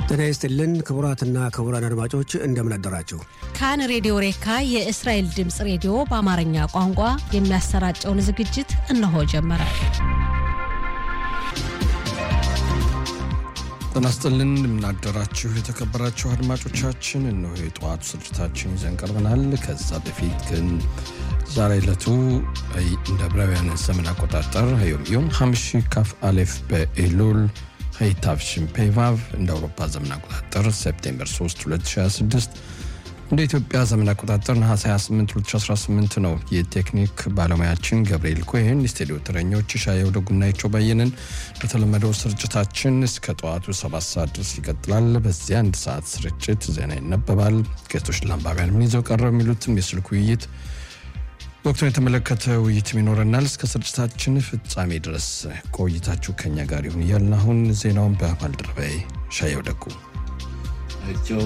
ጤና ይስጥልን ክቡራትና ክቡራን አድማጮች እንደምን አደራችሁ። ካን ሬዲዮ ሬካ የእስራኤል ድምፅ ሬዲዮ በአማርኛ ቋንቋ የሚያሰራጨውን ዝግጅት እነሆ ጀመረ። ጤና ይስጥልን እንደምናደራችሁ የተከበራችሁ አድማጮቻችን፣ እነሆ የጠዋቱ ስርጭታችን ይዘን ቀርበናል። ከዛ በፊት ግን ዛሬ ዕለቱ እንደ ዕብራውያን ዘመን አቆጣጠር ዮም ዮም ሐምሺ ካፍ አሌፍ በኤሉል ሄይታፍሽን ፔቫቭ እንደ አውሮፓ ዘመን አቆጣጠር ሴፕቴምበር 3 2026 እንደ ኢትዮጵያ ዘመን አቆጣጠር ነሐሴ 28 2018 ነው። የቴክኒክ ባለሙያችን ገብርኤል ኮሄን፣ የስቱዲዮ ተረኞች ሻየው ደጉናይቸው ባየንን። በተለመደው ስርጭታችን እስከ ጠዋቱ 7 ሰዓት ድረስ ይቀጥላል። በዚህ አንድ ሰዓት ስርጭት ዜና ይነበባል። ጌቶች ለአንባቢያን ምን ይዘው ቀረው የሚሉትም የስልክ ውይይት ወቅቱን የተመለከተ ውይይትም ይኖረናል። እስከ ስርጭታችን ፍጻሜ ድረስ ቆይታችሁ ከኛ ጋር ይሁን እያልን አሁን ዜናውን በባልደረባዬ ሻየው ደጉ አይቸው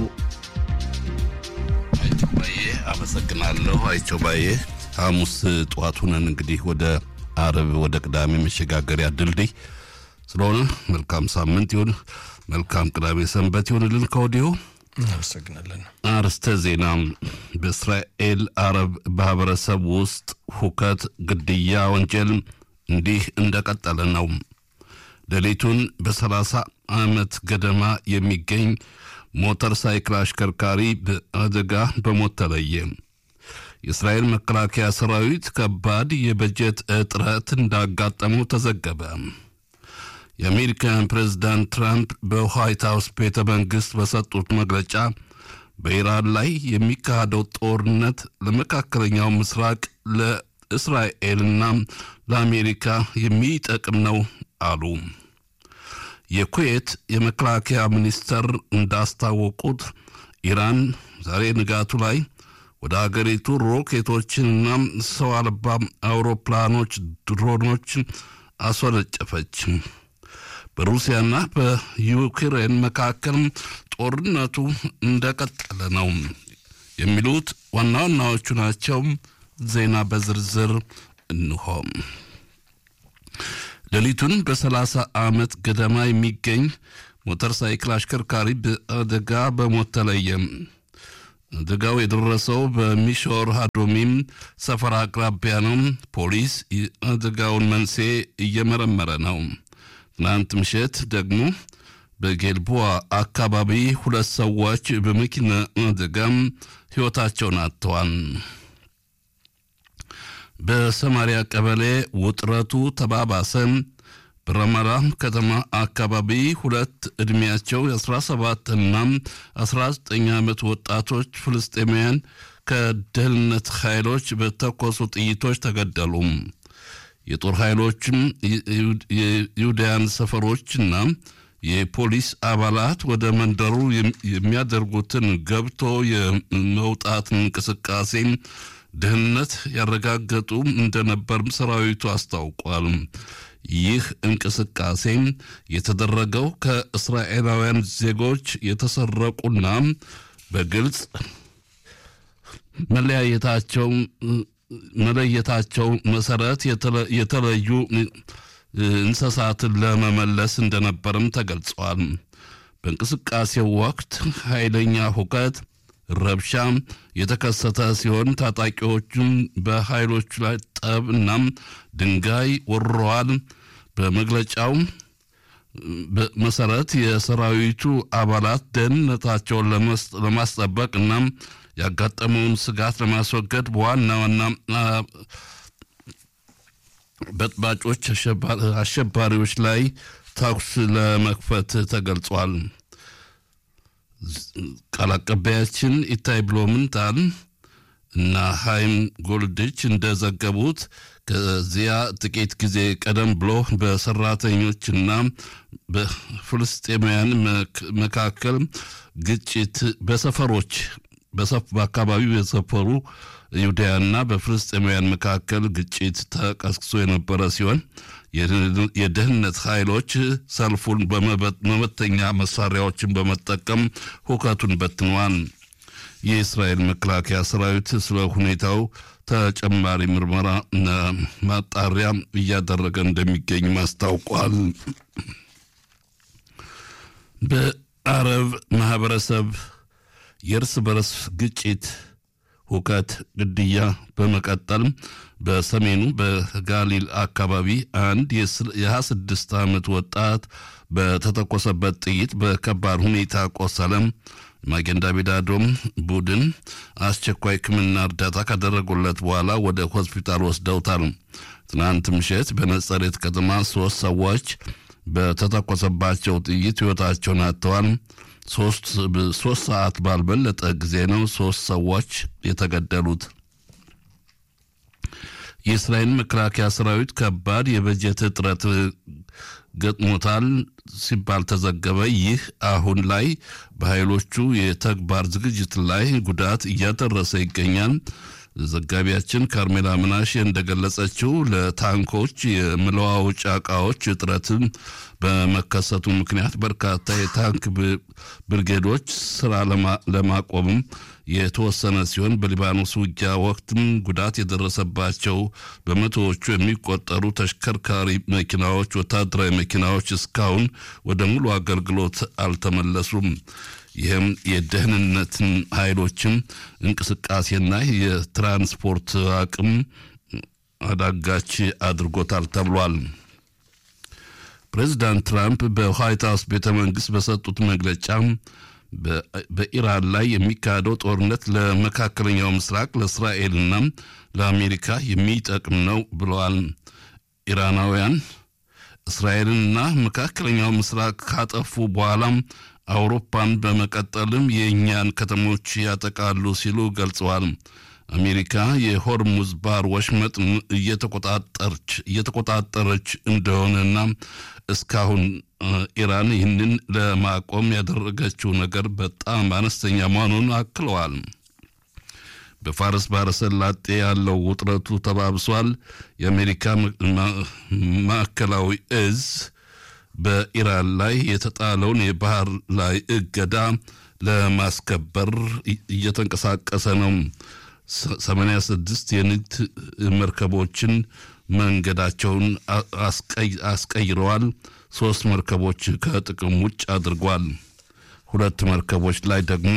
አይቸው ባዬ አመሰግናለሁ። አይቸው ባዬ ሐሙስ ጠዋት ሁነን እንግዲህ ወደ አርብ ወደ ቅዳሜ መሸጋገሪያ ድልድይ ስለሆነ መልካም ሳምንት ይሁን፣ መልካም ቅዳሜ ሰንበት ይሁንልን ከወዲሁ እናመሰግናለን። አርስተ ዜና በእስራኤል አረብ ማህበረሰብ ውስጥ ሁከት፣ ግድያ ወንጀል እንዲህ እንደቀጠለ ነው። ሌሊቱን በሰላሳ ዓመት ገደማ የሚገኝ ሞተር ሳይክል አሽከርካሪ በአደጋ በሞት ተለየ። የእስራኤል መከላከያ ሰራዊት ከባድ የበጀት እጥረት እንዳጋጠመው ተዘገበ። የአሜሪካን ፕሬዝዳንት ትራምፕ በዋይት ሀውስ ቤተ መንግሥት በሰጡት መግለጫ በኢራን ላይ የሚካሄደው ጦርነት ለመካከለኛው ምስራቅ ለእስራኤልና ለአሜሪካ የሚጠቅም ነው አሉ። የኩዌት የመከላከያ ሚኒስተር እንዳስታወቁት ኢራን ዛሬ ንጋቱ ላይ ወደ አገሪቱ ሮኬቶችንና ሰው አልባ አውሮፕላኖች፣ ድሮኖች አስወነጨፈች። በሩሲያና በዩክሬን መካከል ጦርነቱ እንደቀጠለ ነው የሚሉት ዋና ዋናዎቹ ናቸው። ዜና በዝርዝር እንሆ። ሌሊቱን በሰላሳ ዓመት ገደማ የሚገኝ ሞተር ሳይክል አሽከርካሪ በአደጋ በሞት ተለየ። አደጋው የደረሰው በሚሾር ሃዶሚም ሰፈር አቅራቢያ ነው። ፖሊስ የአደጋውን መንስኤ እየመረመረ ነው። ትናንት ምሽት ደግሞ በጌልቦዋ አካባቢ ሁለት ሰዎች በመኪና አደጋም ሕይወታቸውን አጥተዋል። በሰማሪያ ቀበሌ ውጥረቱ ተባባሰ። በረመራ ከተማ አካባቢ ሁለት ዕድሜያቸው የ17 እና 19 ዓመት ወጣቶች ፍልስጤማውያን ከደህንነት ኃይሎች በተኮሱ ጥይቶች ተገደሉ። የጦር ኃይሎችም የይሁዳያን ሰፈሮችና የፖሊስ አባላት ወደ መንደሩ የሚያደርጉትን ገብቶ የመውጣት እንቅስቃሴ ደህንነት ያረጋገጡ እንደነበርም ሰራዊቱ አስታውቋል። ይህ እንቅስቃሴ የተደረገው ከእስራኤላውያን ዜጎች የተሰረቁና በግልጽ መለያየታቸው መለየታቸው መሰረት የተለዩ እንስሳትን ለመመለስ እንደነበርም ተገልጿል። በእንቅስቃሴው ወቅት ኃይለኛ ሁከት፣ ረብሻ የተከሰተ ሲሆን ታጣቂዎቹም በኃይሎቹ ላይ ጠብ እናም ድንጋይ ወርረዋል። በመግለጫው መሰረት የሰራዊቱ አባላት ደህንነታቸውን ለማስጠበቅ እናም ያጋጠመውን ስጋት ለማስወገድ በዋና ዋና በጥባጮች አሸባሪዎች ላይ ተኩስ ለመክፈት ተገልጿል። ቃል አቀባያችን ኢታይ ብሎምንታል እና ሃይም ጎልድች እንደዘገቡት ከዚያ ጥቂት ጊዜ ቀደም ብሎ በሰራተኞችና በፍልስጤማውያን መካከል ግጭት በሰፈሮች በአካባቢው የሰፈሩ ይሁዳያና በፍልስጤማውያን መካከል ግጭት ተቀስቅሶ የነበረ ሲሆን የደህንነት ኃይሎች ሰልፉን በመበተኛ መሳሪያዎችን በመጠቀም ሁከቱን በትነዋል። የእስራኤል መከላከያ ሰራዊት ስለ ሁኔታው ተጨማሪ ምርመራ ማጣሪያ እያደረገ እንደሚገኝ አስታውቋል። የአረብ ማህበረሰብ የእርስ በርስ ግጭት፣ ሁከት፣ ግድያ በመቀጠል በሰሜኑ በጋሊል አካባቢ አንድ የ26 ዓመት ወጣት በተተኮሰበት ጥይት በከባድ ሁኔታ ቆሰለም። ማጌን ዳቪድ አዶም ቡድን አስቸኳይ ሕክምና እርዳታ ካደረጉለት በኋላ ወደ ሆስፒታል ወስደውታል። ትናንት ምሽት በነጸሬት ከተማ ሶስት ሰዎች በተተኮሰባቸው ጥይት ሕይወታቸውን አጥተዋል። ሶስት ሰዓት ባልበለጠ ጊዜ ነው ሶስት ሰዎች የተገደሉት። የእስራኤል መከላከያ ሰራዊት ከባድ የበጀት እጥረት ገጥሞታል ሲባል ተዘገበ። ይህ አሁን ላይ በኃይሎቹ የተግባር ዝግጅት ላይ ጉዳት እያደረሰ ይገኛል። ዘጋቢያችን ካርሜላ ምናሽ እንደገለጸችው ለታንኮች የመለዋወጫ እቃዎች እጥረትን በመከሰቱ ምክንያት በርካታ የታንክ ብርጌዶች ስራ ለማቆምም የተወሰነ ሲሆን በሊባኖስ ውጊያ ወቅትም ጉዳት የደረሰባቸው በመቶዎቹ የሚቆጠሩ ተሽከርካሪ መኪናዎች፣ ወታደራዊ መኪናዎች እስካሁን ወደ ሙሉ አገልግሎት አልተመለሱም። ይህም የደህንነትን ኃይሎችን እንቅስቃሴና የትራንስፖርት አቅም አዳጋች አድርጎታል ተብሏል። ፕሬዚዳንት ትራምፕ በዋይት ሀውስ ቤተ መንግስት በሰጡት መግለጫ በኢራን ላይ የሚካሄደው ጦርነት ለመካከለኛው ምስራቅ ለእስራኤልና ለአሜሪካ የሚጠቅም ነው ብለዋል። ኢራናውያን እስራኤልንና መካከለኛው ምስራቅ ካጠፉ በኋላም አውሮፓን በመቀጠልም የእኛን ከተሞች ያጠቃሉ ሲሉ ገልጸዋል። አሜሪካ የሆርሙዝ ባህር ወሽመጥ እየተቆጣጠረች እንደሆነና እስካሁን ኢራን ይህንን ለማቆም ያደረገችው ነገር በጣም አነስተኛ መሆኑን አክለዋል። በፋርስ ባህረ ሰላጤ ያለው ውጥረቱ ተባብሷል። የአሜሪካ ማዕከላዊ እዝ በኢራን ላይ የተጣለውን የባህር ላይ እገዳ ለማስከበር እየተንቀሳቀሰ ነው። 86 የንግድ መርከቦችን መንገዳቸውን አስቀይረዋል። ሶስት መርከቦች ከጥቅም ውጭ አድርጓል። ሁለት መርከቦች ላይ ደግሞ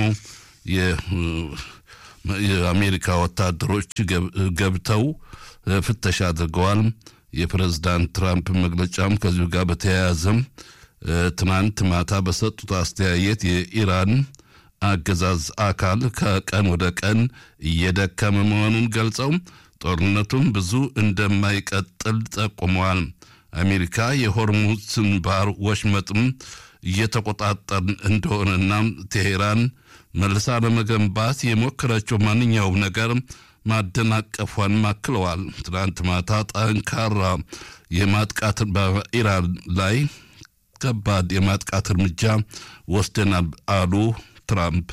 የአሜሪካ ወታደሮች ገብተው ፍተሻ አድርገዋል። የፕሬዝዳንት ትራምፕ መግለጫም ከዚሁ ጋር በተያያዘም ትናንት ማታ በሰጡት አስተያየት የኢራን አገዛዝ አካል ከቀን ወደ ቀን እየደከመ መሆኑን ገልጸው ጦርነቱም ብዙ እንደማይቀጥል ጠቁመዋል። አሜሪካ የሆርሙዝን ባህር ወሽመጥም እየተቆጣጠር እንደሆነና ቴሄራን መልሳ ለመገንባት የሞከረችው ማንኛውም ነገር ማደናቀፏን ማክለዋል። ትናንት ማታ ጠንካራ የማጥቃት በኢራን ላይ ከባድ የማጥቃት እርምጃ ወስደናል አሉ ትራምፕ።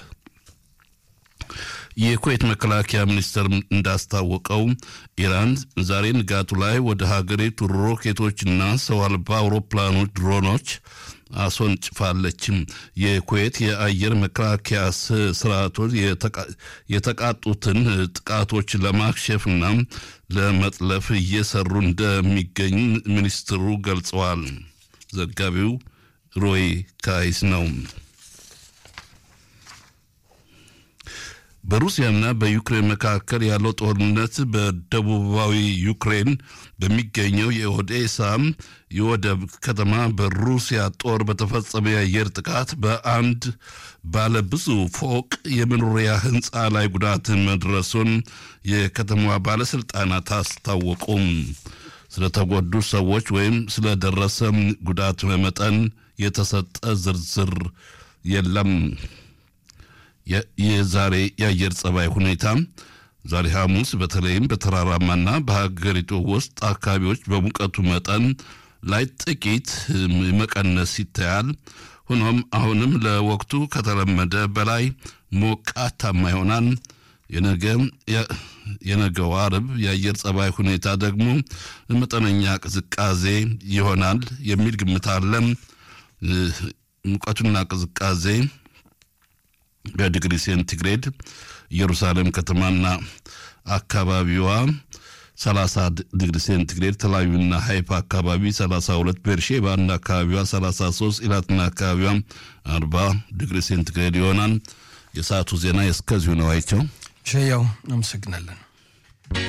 የኩዌት መከላከያ ሚኒስቴር እንዳስታወቀው ኢራን ዛሬ ንጋቱ ላይ ወደ ሀገሪቱ ሮኬቶችና ሰው አልባ አውሮፕላኖች ድሮኖች አስወንጭፋለች። የኩዌት የአየር መከላከያ ስርዓቶች የተቃጡትን ጥቃቶች ለማክሸፍና ለመጥለፍ እየሰሩ እንደሚገኙ ሚኒስትሩ ገልጸዋል። ዘጋቢው ሮይ ካይስ ነው። በሩሲያና በዩክሬን መካከል ያለው ጦርነት በደቡባዊ ዩክሬን በሚገኘው የኦዴሳ የወደብ ከተማ በሩሲያ ጦር በተፈጸመ የአየር ጥቃት በአንድ ባለ ብዙ ፎቅ የመኖሪያ ሕንፃ ላይ ጉዳት መድረሱን የከተማዋ ባለሥልጣናት አስታወቁም። ስለተጎዱ ሰዎች ወይም ስለደረሰ ጉዳት መጠን የተሰጠ ዝርዝር የለም። የዛሬ የአየር ጸባይ ሁኔታ ዛሬ ሐሙስ በተለይም በተራራማና በሀገሪቱ ውስጥ አካባቢዎች በሙቀቱ መጠን ላይ ጥቂት መቀነስ ይታያል። ሆኖም አሁንም ለወቅቱ ከተለመደ በላይ ሞቃታማ ይሆናል። የነገው አርብ የአየር ጸባይ ሁኔታ ደግሞ መጠነኛ ቅዝቃዜ ይሆናል የሚል ግምት አለ። ሙቀቱና ቅዝቃዜ በዲግሪ ሴንቲግሬድ ኢየሩሳሌም ከተማና አካባቢዋ 30 ዲግሪ ሴንቲግሬድ፣ ተላዩና ሀይፋ አካባቢ 32፣ ቤርሼባና አካባቢዋ 33፣ ኢላትና አካባቢዋ 40 ዲግሪ ሴንቲግሬድ ይሆናል። የሰዓቱ ዜና እስከዚሁ ነው። አይቸው ሸያው አመሰግናለን።